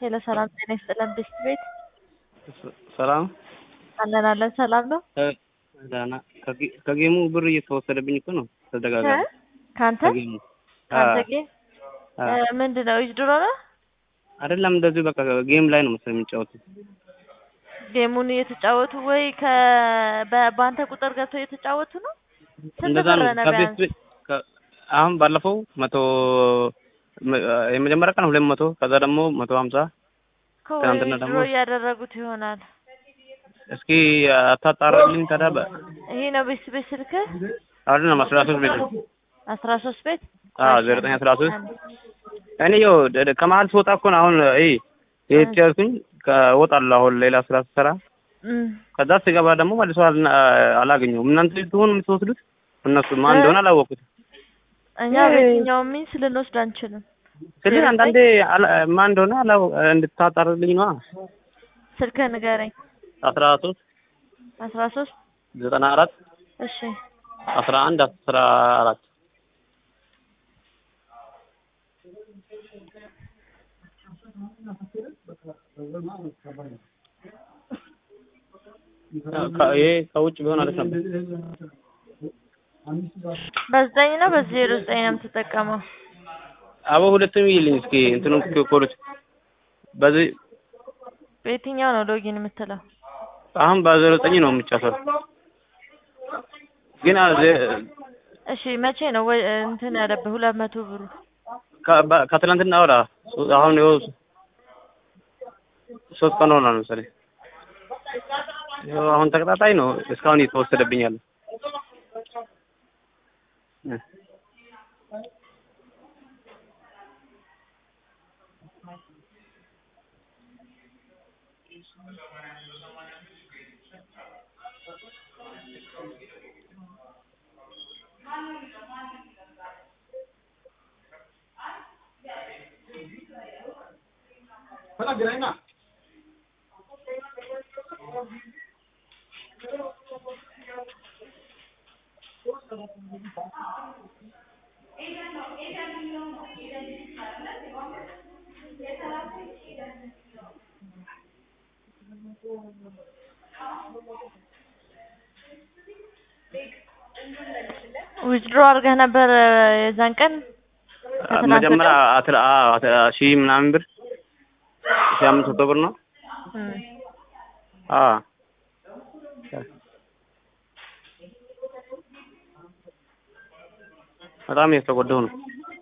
ሄሎ ሰላም ጤና ይስጥልን ብስት ቤት ሰላም አለን አለን ሰላም ነው ደህና ከጌ- ከጌሙ ብር እየተወሰደብኝ እኮ ነው ተደጋጋሚ ከአንተ ከጌሙ ከአንተ አዎ። ጌም አዎ። ምንድን ነው ድሮ ነው አይደለም እንደዚሁ በቃ ጌም ላይ ነው መሰለኝ የሚጫወቱት ጌሙን እየተጫወቱ ወይ ከ በ- በአንተ ቁጥር ገብተው እየተጫወቱ ነው ስንት እንደዛ ብር ነው ነው ከቤት ቢያንስ ቤት ከ- አሁን ባለፈው መቶ መ- የመጀመሪያ ቀን ሁለት መቶ ከዛ ደግሞ መቶ ሀምሳ ከወይ ትናንትና ድሮ ደግሞ እያደረጉት ይሆናል እስኪ አታጣራልኝ ታዲያ በ- ይሄ ነው ቤት ቤት ስልክህ አይደለም አስራ ሶስት ቤት ነው አስራ ሶስት ቤት አዎ ዜሮ ዘጠኝ አስራ ሶስት እኔ ይኸው ደ- ደ- ከመሀል ስወጣ እኮ ነው አሁን ይሄ ይሄ ትያዝኩኝ ከወጣለሁ አሁን ሌላ ስራ ስሰራ እም። ከዛ ስገባ ደግሞ መልሶ አልና- አላገኘሁም እናንተ ትሆን የምትወስዱት እነሱ ማን እንደሆነ አላወቁት እኛ በየትኛውም ሚንስ ልንወስድ አንችልም ስለዚህ አንዳንዴ አላ- ማን እንደሆነ አላው እንድታጣርልኝ ነዋ ስልክህ ንገረኝ አስራ ሶስት አስራ ሶስት ዘጠና አራት እሺ አስራ አንድ አስራ አራት ከ- ይሄ ከውጭ ቢሆን አሪፍ ነበር። በዘጠኝ ነው በዚህ ዜሮ ዘጠኝ ነው የምትጠቀመው አቦ ሁለቱም ይልኝ እስኪ እንትኑ ኮሎች በዚህ በየትኛው ነው ሎጊን የምትለው አሁን በዜሮ ዘጠኝ ነው የሚጫሰው ግን አ- ዜ- እሺ መቼ ነው ወይ እንትን ያለብህ ሁለት መቶ ብሩ ከ- በ- ከትናንትና ወዳ አሁን ይኸው ሶስት ቀን ሆኗል መሰለኝ ይኸው አሁን ተቀጣጣይ ነው እስካሁን እየተወሰደብኝ ያለ እ። ዊዝድሮ አድርገህ ነበር የዛን ቀን ከትናንት መጀመሪያ ወዲያ? አትላ አት- ሺህ ምናምን ብር ሺህ አምስት መቶ ብር ነው እም። አ በጣም እየተጎዳሁ ነው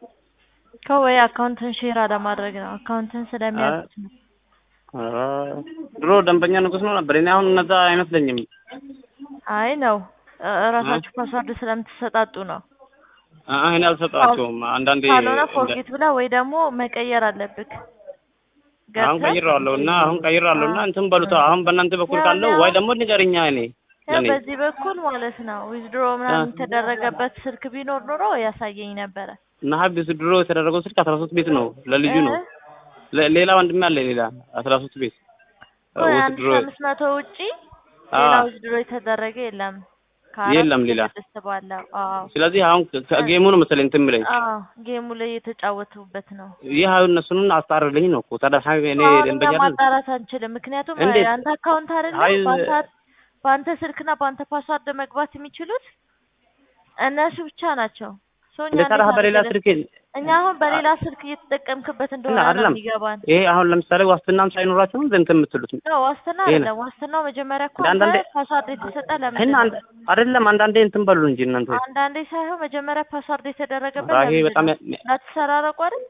ከወይ አካውንትን ሼር አለማድረግ ነው አካውንትን ስለሚያውቁት ነው ኧረ ድሮ ደንበኛ ንጉስ ነው ነበር እኔ አሁን እነዛ አይመስለኝም አይ ነው እ- እራሳችሁ ፓስዋርድ ስለምትሰጣጡ ነው አ እኔ አልሰጣቸውም አንዳንዴ ካልሆነ እንደ- ፎርጌት ብላ ወይ ደግሞ መቀየር አለብክ አሁን ገብተህ ቀይሬዋለሁ እና አሁን ቀይሬዋለሁ እና እንትን በሉታ አሁን በእናንተ በኩል ያው ካለው ያው- ወይ ደግሞ ንገርኛ እኔ ያው ለኔ በዚህ በኩል ማለት ነው ዊዝድሮ ምናምን የተደረገበት ስልክ ቢኖር ኖሮ ያሳየኝ ነበረ እና ሀቢስ ድሮ የተደረገው ስልክ አስራ ሶስት ቤት ነው ለልጁ ነው እ? ለ- ሌላ ወንድሜ አለ ሌላ አስራ ሶስት ቤት ወይ ውስጥ አንድ ድሮ ሺህ አምስት መቶ ውጪ አ ሌላ ዊዝድሮ የተደረገ የለም ከአራት የለም እስከ ሌላ። ስድስት ባለው አዎ ስለዚህ አሁን ከ- ከጌሙ ነው መሰለኝ እንትን የምለኝ አዎ ጌሙ ላይ የተጫወቱበት ነው ይህ አሁን እነሱን አስጣርልኝ ነው እኮ ታዲያ ሀይ እኔ አሁን እኛ ደንበኛ አይደል? ማጣራት አንችልም ምክንያቱም እንዴት? የአንተ አካውንት አይደለም አይ በአንተ በአንተ ስልክና በአንተ ፓስዋርድ መግባት የሚችሉት እነሱ ብቻ ናቸው ሶ እኛ እንደ ታዲያ እንዴት በሌላ አድርገን- ስልክ እኛ አሁን በሌላ ስልክ እየተጠቀምክበት እንደሆነ እና ነው አይደለም የሚገባን ይሄ አሁን ለምሳሌ ዋስትናም ሳይኖራቸው ነው እንትን የምትሉት ነው ዋስትና ይሄ ነው። አይደለም ዋስትናው መጀመሪያ እኮ እንደ አንዳንዴ- አንተ ፓስዋርድ የተሰጠ ለምንድን እና ነው አንድ- አይደለም አንዳንዴ እንትን በሉ እንጂ እናንተ አንዳንዴ ሳይሆን መጀመሪያ ፓስዋርድ የተደረገበት አ ይሄ ለምንድን በጣም ነው? ያ- ያ- ላትሰራረቁ አይደል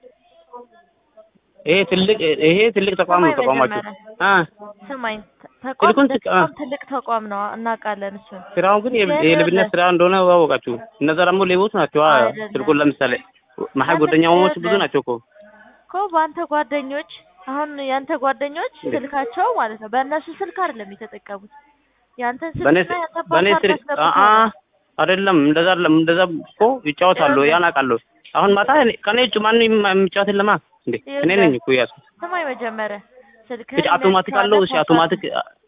ይሄ ትልቅ ይሄ ትልቅ ተቋም ነው ስማኝ ተቋማችሁ መጀመሪያ አ ስማኝ ተቋም ስልኩን እንደ ስቅ- ተቋም ትልቅ ተቋም ነው እናውቃለን እሱን ስራው ግን የ- ግን የሌብነት ይኸውልህ- ስራ እንደሆነ አወቃችሁ። እነዛ ደግሞ ሌቦች ናቸው። አ አይደለም። ስልኩን ለምሳሌ መሀል አንተ ጓደኛሞች ብዙ ይኸውልህ- ናቸው እኮ እኮ በአንተ ጓደኞች አሁን ያንተ ጓደኞች እንዴ? ስልካቸው ማለት ነው በእነሱ ስልክ አይደለም የተጠቀሙት ያንተን በኔ ስልክና ያንተ በኔ ፓስዋርድ ስልክ አ አስገብተው አ ነው። አይደለም እንደዛ አይደለም እንደዛ እኮ ይጫወታሉ። ይኸውልህ- ያን አውቃለሁ። አሁን ማታ እኔ- ከኔ እጩ ማንም የማ- የሚጫወት የለማ እንዴ እኔ ይኸውልህ- ነኝ እኮ ያዝኩት። ስማኝ መጀመሪያ ስልክህን እሺ አውቶማቲክ አለው። እሺ አውቶማቲክ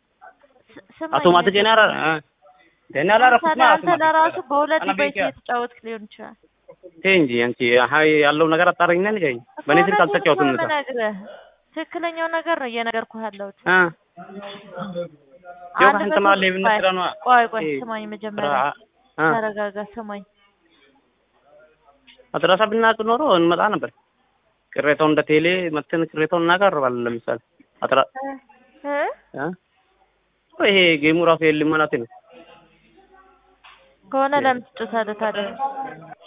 ስማኝ አውቶማቲክ እኔ አራ አ እኔ አላረኩት ለምሳሌ አንተ ለራሱ በሁለት ዲቫይስ እየተጫወትክ ሊሆን ይችላል። ተይ እንጂ አንቺ ሀይ ያለው ነገር አጣራኝና ንገረኝ። በእኔ ስልክ እኮ አልተጫወትም። እውነቱን እኮ ነው የምነግርህ። ትክክለኛው ነገር ነው እየነገርኩህ ያለሁት። እ ያው አንድ ከአንተ መቶ መሀል ሌብነት ቆይ ስራ ነዋ። ቆይ ቆይ ይሄ ስማኝ ስራ መጀመሪያ እ ተረጋጋ፣ ስማኝ አድራሻ ብናውቅ ኖሮ እንመጣ ነበር። ቅሬታው እንደ ቴሌ መጥተን ቅሬታውን እናቀርባለን። ለምሳሌ አጥራ እ እ ይሄ ጌሙ ራሱ የለም ማለት ነው። ከሆነ ለምን ትጮታለህ ታዲያ?